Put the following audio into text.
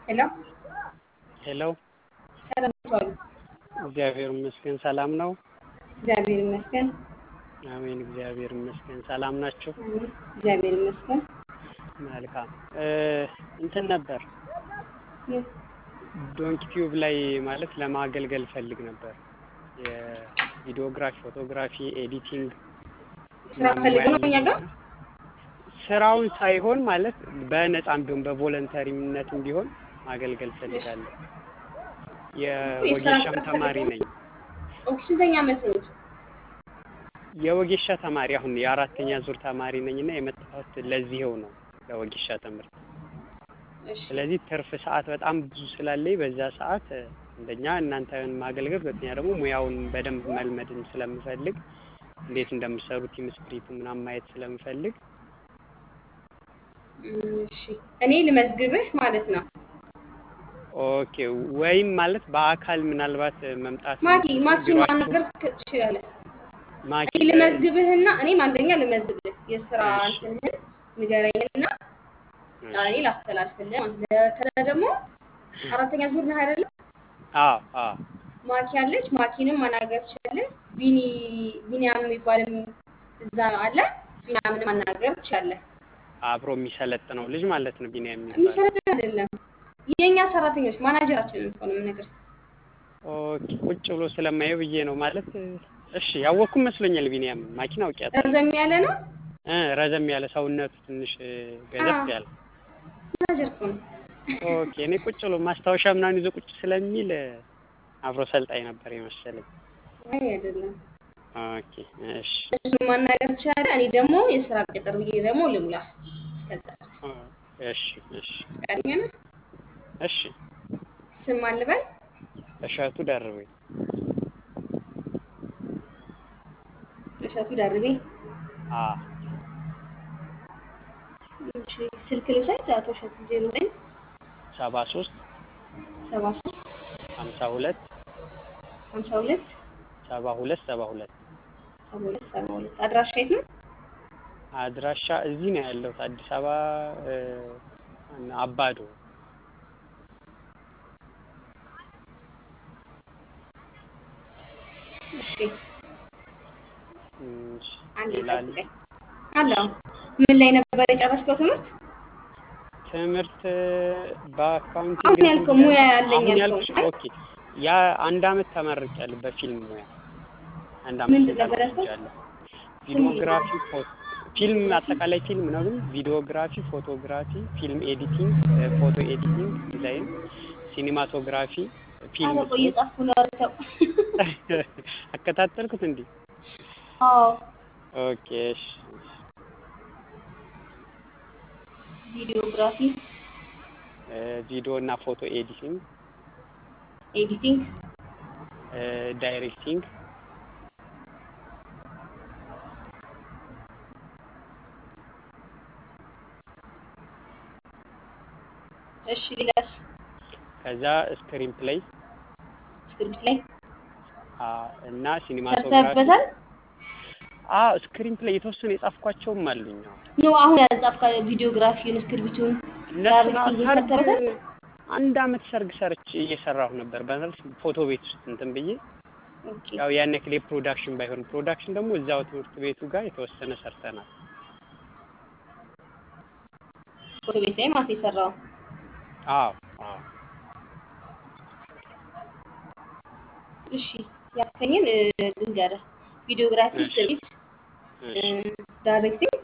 ሄሎ ሄሎ ሰላም ዋሉ። እግዚአብሔር ይመስገን ሰላም ነው። እግዚአብሔር ይመስገን። አሜን። እግዚአብሔር ይመስገን ሰላም ናችሁ? አሜን። እግዚአብሔር ይመስገን። መልካም እ እንትን ነበር ምን ዶንኪ ቲዩብ ላይ ማለት ለማገልገል ፈልግ ነበር የቪዲዮግራፊ፣ ፎቶግራፊ፣ ኤዲቲንግ ስራ ፈልገው ነው እኛ ጋር ስራውን ሳይሆን ማለት በነፃም ቢሆን በቮለንተሪነትም ቢሆን ማገልገል ፈልጋለሁ። የወጌሻም ተማሪ ነኝ። ኦኬ። ስንተኛ ዓመት ነው? የወጌሻ ተማሪ አሁን የአራተኛ ዙር ተማሪ ነኝ እና የመጣሁት ለዚህው ነው ለወጌሻ ትምህርት። እሺ ስለዚህ ትርፍ ሰዓት በጣም ብዙ ስላለኝ በዛ ሰዓት አንደኛ እናንተን ማገልገል፣ ሁለተኛ ደግሞ ሙያውን በደንብ መልመድን ስለምፈልግ እንዴት እንደምሰሩ ቲም ስፕሪቱ ምናምን ማየት ስለምፈልግ እሺ እኔ ልመዝግብህ ማለት ነው። ኦኬ ወይም ማለት በአካል ምናልባት መምጣት ማኪ ማኪን ቢሯችሁ- ማናገር ትችላለህ። ማኪ እኔ ልመዝግብህና እኔም አንደኛ ልመዝግብህ የስራ እሺ። እንትንህን ንገረኝና እኔ ላስተላልፍልህ ማለት ነው። ከዛ ደግሞ አራተኛ ዙር ነህ አይደለም? አዎ አዎ ማኪ አለች። ማኪንም ማናገር ትችላለህ። ቢኒ ቢኒያም የሚባልም እዛ አለ። ቢኒያምንም ማናገር ትችላለህ። አብሮ የሚሰለጥነው ልጅ ማለት ነው ቢኒያም የሚባለው። የሚሰለጥን አይደለም የእኛ ሰራተኞች ማናጀራችንን እኮ ነው የምነግርህ። ኦኬ ቁጭ ብሎ ስለማየው ብዬ ነው ማለት እሺ ያወቅኩ መስሎኛል። ቢኒያም ማኪን አውቂያት ረዘም ያለ ነው እ ረዘም ያለ ሰውነቱ ትንሽ ገዘፍ አዎ። ያለ ማናጀር እኮ ነው። ኦኬ እኔ ቁጭ ብሎ ማስታወሻ ምናምን ይዞ ቁጭ ስለሚል አብሮ ሰልጣኝ ነበር የመሰለኝ። አይ አይደለም። ኦኬ እሺ እሱን ማናገር ትችላለህ። እኔ ደግሞ የስራ ቅጥር ብዬ ደግሞ ልሙላ። እስከዛ ድረስ ኦ፣ እሺ እሺ ፈቃደኛ ነህ? እሺ ስም ማን ልበል? እሸቱ ደርቤ እሸቱ ደርቤ። አ እሺ ስልክ ልውሰድ። አቶ እሸቱ ዜሮ ዘጠኝ ሰባ ሶስት ሰባ ሶስት ሀምሳ ሁለት ሀምሳ ሁለት ሰባ ሁለት ሰባ ሁለት ሰባ ሁለት ሰባ ሁለት አድራሻ የት ነው? አድራሻ እዚህ ነው ያለሁት አዲስ አበባ እ፣ አባዶ እሺ እሺ፣ አንዴ ሌላ አለ? ጠብቀኝ። አለው ምን ላይ ነበር የጨረስከው ትምህርት? ትምህርት በአካውንቲንግ አሁን ያልከው ሙያ ያለኝ አሁን ያልከው ያልኩሽ አይ? ኦኬ ያ አንድ አመት ተመርቄያለሁ በፊልም ሙያ አንድ አመት ምንድን ስልጠና ነበር ያልከው? ወስጃለሁ ስም ቪዲዮግራፊ ፎቶ ፊልም አጠቃላይ ፊልም ነው ግን ቪዲዮግራፊ ፎቶግራፊ ፊልም ኤዲቲንግ ፎቶ ኤዲቲንግ ዲዛይን ሲኒማቶግራፊ ፊልም አረ ቆይ እየጻፍኩ ነው። ኧረ ተው። አከታተልኩት እንዴ አዎ ኦኬ እሺ ቪዲዮግራፊ እ፣ ቪዲዮ እና ፎቶ ኤዲቲንግ ኤዲቲንግ እ፣ ዳይሬክቲንግ እሺ ሌላስ? ከዛ ስክሪን ፕሌይ ስክሪፕት ላይ አ፣ እና ሲኒማቶግራፊ ሰርተህበታል? አዎ ስክሪን ፕሌይ የተወሰኑ የጻፍኳቸውም አሉኝ። አዎ ኖ አሁን ያጻፍካ ቪዲዮግራፊውን ስክሪፕቱን እነሱን ዳይሬክቲንግ ሰርግ ሰርተህበታል? አንድ አመት ሰርግ ሰርች እየሰራሁ ነበር በመልስ ፎቶ ቤት ውስጥ እንትን ብዬ ኦኬ ያው ያን ያክል የፕሮዳክሽን ባይሆን ፕሮዳክሽን ደግሞ እዛው ትምህርት ቤቱ ጋር የተወሰነ ሰርተናል። ፎቶ ቤት ላይ ማለት የሰራው አዎ አዎ እሺ ያልከኝን እ፣ ልንገርህ ቪዲዮግራፊ እሺ ስክሪፕት እሺ ዳይሬክቲንግ